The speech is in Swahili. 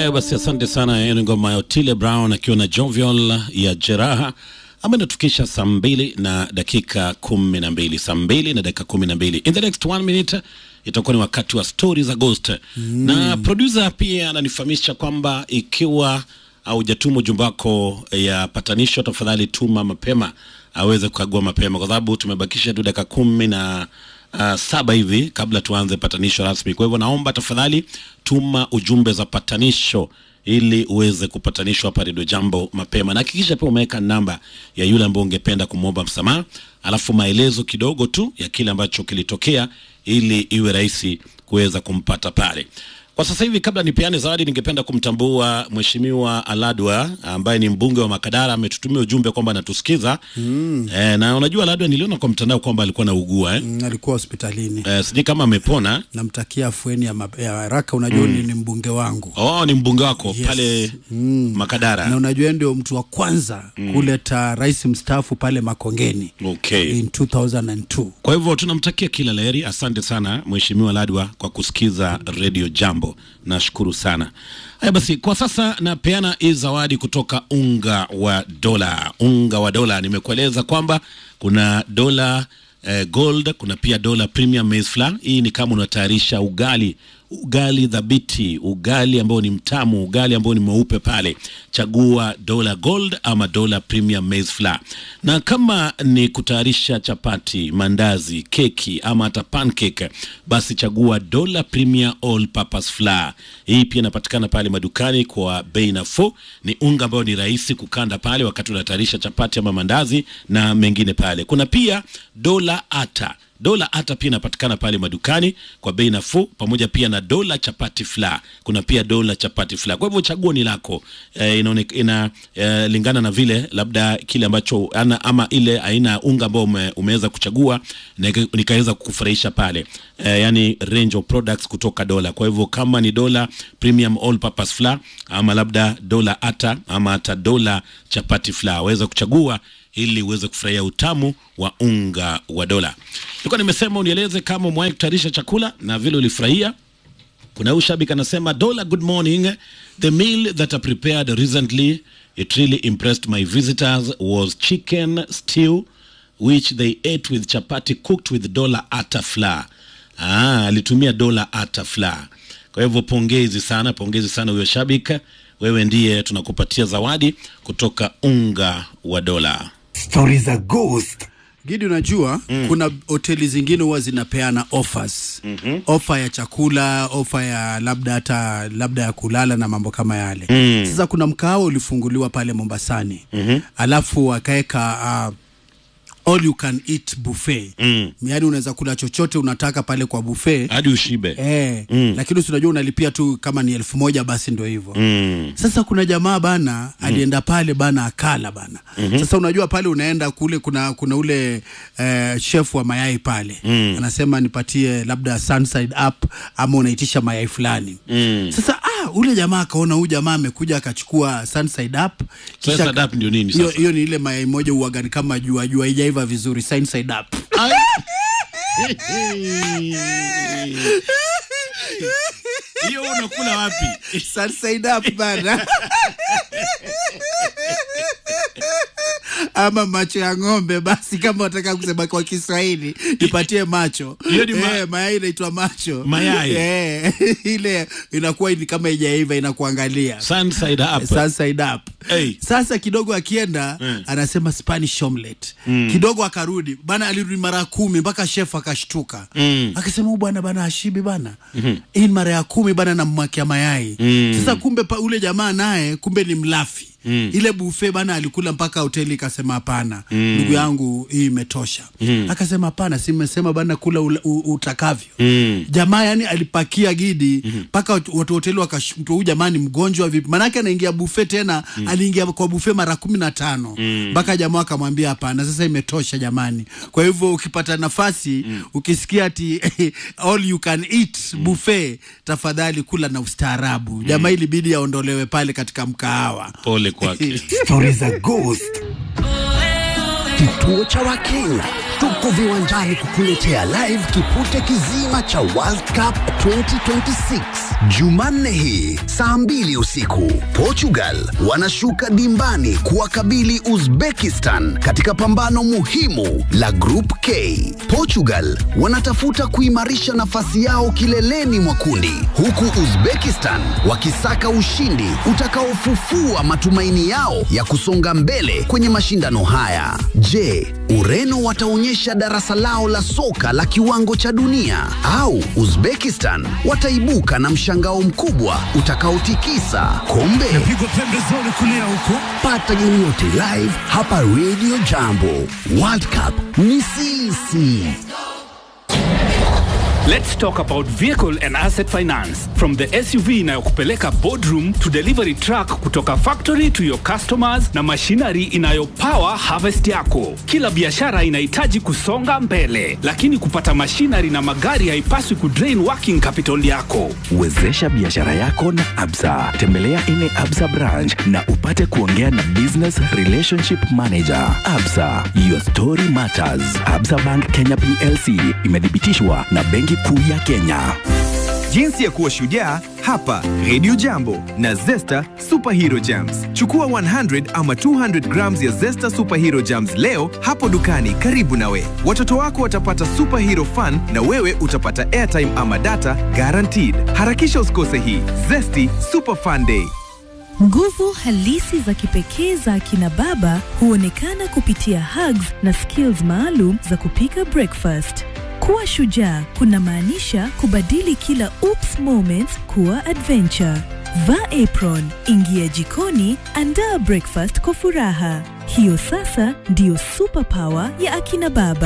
Haya basi, asante sana. Hiyo ni ngoma ya Otile Brown akiwa na Jovial ya Jeraha ambayo inatufikisha saa mbili na dakika kumi na mbili saa mbili na dakika kumi na mbili In the next one minute itakuwa ni wakati wa stori za Ghost mm. na producer pia ananifahamisha kwamba ikiwa haujatuma ujumbe wako ya patanisho, tafadhali tuma mapema aweze kukagua mapema, kwa sababu tumebakisha tu dakika kumi na uh, saba hivi kabla tuanze patanisho rasmi. Kwa hivyo naomba tafadhali tuma ujumbe za patanisho ili uweze kupatanishwa hapa Redio Jambo mapema, na hakikisha pia umeweka namba ya yule ambaye ungependa kumwomba msamaha, alafu maelezo kidogo tu ya kile ambacho kilitokea, ili iwe rahisi kuweza kumpata pale. Kwa sasa hivi, kabla nipeane zawadi, ningependa kumtambua Mheshimiwa Aladwa ambaye ni mbunge wa Makadara. Ametutumia ujumbe kwamba anatusikiza mm. E, na unajua Aladwa, niliona kwa mtandao kwamba alikuwa na ugua eh? Mm, alikuwa hospitalini. E, sijui kama amepona. Namtakia afueni ya map- ya haraka. Unajua mm. ni mbunge wangu Oh, ni mbunge wako Yes. pale Makadara. na unajua yeye ndio mtu wa kwanza kuleta rais mstaafu pale Makongeni Okay. in 2002. Kwa hivyo tunamtakia kila laheri. Asante sana Mheshimiwa Ladwa kwa kusikiza Radio Jambo, nashukuru sana. Haya basi, kwa sasa napeana hii zawadi kutoka unga wa dola. Unga wa dola, nimekueleza kwamba kuna dola eh, gold, kuna pia dola premium maize flour. Hii ni kama unatayarisha ugali ugali dhabiti, ugali ambao ni mtamu, ugali ambao ni mweupe pale, chagua dola gold ama dola premium maize flour. Na kama ni kutayarisha chapati, mandazi, keki ama hata pancake, basi chagua dola premium all purpose flour. Hii pia inapatikana pale madukani kwa bei nafuu. Ni unga ambao ni rahisi kukanda pale wakati unatayarisha chapati ama mandazi na mengine pale. Kuna pia dola ata dola hata pia inapatikana pale madukani kwa bei nafuu, pamoja pia na dola chapati fla. Kuna pia dola chapati fla. Kwa hivyo chaguo ni lako, e, inaonekana ina, e, lingana na vile labda kile ambacho ana, ama ile aina ya unga ambao ume, umeweza kuchagua na ika- nikaweza kukufurahisha pale e, yani range of products kutoka dola. Kwa hivyo kama ni dola premium all purpose flour ama labda dola ata ama hata dola chapati flour, waweza kuchagua ili uweze kufurahia utamu wa unga wa dola. Nilikuwa nimesema unieleze kama umewahi kutayarisha chakula na vile ulifurahia. Kuna huyu shabiki anasema, Dola, good morning. The meal that I prepared recently, it really impressed my visitors was chicken stew which they ate with chapati cooked with dola ata flour. Ah, alitumia dola ata flour. Kwa hivyo pongezi sana, pongezi sana huyo shabiki. Wewe ndiye tunakupatia zawadi kutoka unga wa dola. Stori za Ghost. Gidi, unajua mm. kuna hoteli zingine huwa zinapeana offers mm-hmm. ofa ya chakula, ofa ya labda hata labda ya kulala na mambo kama yale mm. Sasa kuna mkahawa ulifunguliwa pale Mombasani mm-hmm. alafu wakaweka uh, all you can eat buffet mm. yaani unaweza kula chochote unataka pale kwa buffet Hadi ushibe. Eh, mm. lakini si unajua unalipia tu kama ni elfu moja basi ndo hivyo mm. Sasa kuna jamaa bana mm. alienda pale bana akala bana mm-hmm. Sasa unajua pale unaenda kule kuna kuna ule eh, chef wa mayai pale mm. anasema nipatie labda Sunside up ama unaitisha mayai fulani mm. Sasa ah, ule jamaa akaona huyu jamaa amekuja akachukua Sunside up kisha- Sunside up ndio nini hiyo sasa? hiyo ni ile mayai moja uagani kama jua jua haijaiva vizuri Sunside up Hiyo unakula wapi? Sunside up bana ama macho ya ng'ombe basi kama wataka kusema kwa kiswahili nipatie macho Hiyo ni ma- eh, mayai inaitwa macho Mayai. eh, ile inakuwa ni kama ijaiva inakuangalia Sunside up. Sunside up Hey. sasa kidogo akienda Mm. anasema spanish omelet kidogo akarudi bana alirudi mara kumi mpaka chef akashtuka Mm. akasema huyu bwana bana ashibi bana hii ni mara ya kumi bana namwakia mayai sasa kumbe pa, ule jamaa naye kumbe ni mlafi Mm. ile bufe bana alikula mpaka hoteli ikasema hapana ndugu yangu hii imetosha akasema hapana si mmesema bana kula ula, u, utakavyo jamaa yani alipakia gidi mpaka watu watu hoteli wakashtua huyu jamaa ni mgonjwa vipi manake anaingia bufe tena aliingia kwa bufe mara kumi na tano mpaka jamaa akamwambia hapana sasa imetosha jamani kwa hivyo ukipata nafasi ukisikia ati all you can eat buffet tafadhali kula na ustaarabu jamaa ilibidi aondolewe pale katika mkahawa Pole kwake. Stori za Ghost. Kituo cha Wakenya tuko viwanjani kukuletea live kipute kizima cha World Cup 2026 Jumanne hii saa mbili usiku. Portugal wanashuka dimbani kuwakabili Uzbekistan katika pambano muhimu la Group K. Portugal wanatafuta kuimarisha nafasi yao kileleni mwa kundi, huku Uzbekistan wakisaka ushindi utakaofufua matumaini yao ya kusonga mbele kwenye mashindano haya. Je, Ureno wataonyesha darasa lao la soka la kiwango cha dunia au Uzbekistan wataibuka na mshangao mkubwa utakaotikisa kombe? Pata game yote live hapa Radio Jambo. World Cup ni sisi. Let's talk about vehicle and asset finance. From the SUV inayokupeleka boardroom to delivery truck kutoka factory to your customers na machinery inayopower harvest yako. Kila biashara inahitaji kusonga mbele, lakini kupata machinery na magari haipaswi kudrain working capital yako. Wezesha biashara yako na Absa. Tembelea ine Absa branch na upate kuongea na business relationship manager. Absa, your story matters. Absa Bank Kenya PLC imethibitishwa na Benki Kuu ya Kenya. Jinsi ya kuwa shujaa hapa Radio Jambo na Zesta Superhero Jams. Chukua 100 ama 200 grams ya Zesta Superhero Jams leo hapo dukani karibu nawe. Watoto wako watapata superhero fun na wewe utapata airtime ama data guaranteed. Harakisha usikose hii Zesty Super Fun Day. Nguvu halisi za kipekee za akina baba huonekana kupitia hugs na skills maalum za kupika breakfast. Kuwa shujaa kunamaanisha kubadili kila oops moments kuwa adventure. Vaa apron, ingia jikoni, andaa breakfast kwa furaha. Hiyo sasa ndiyo superpower ya akina baba.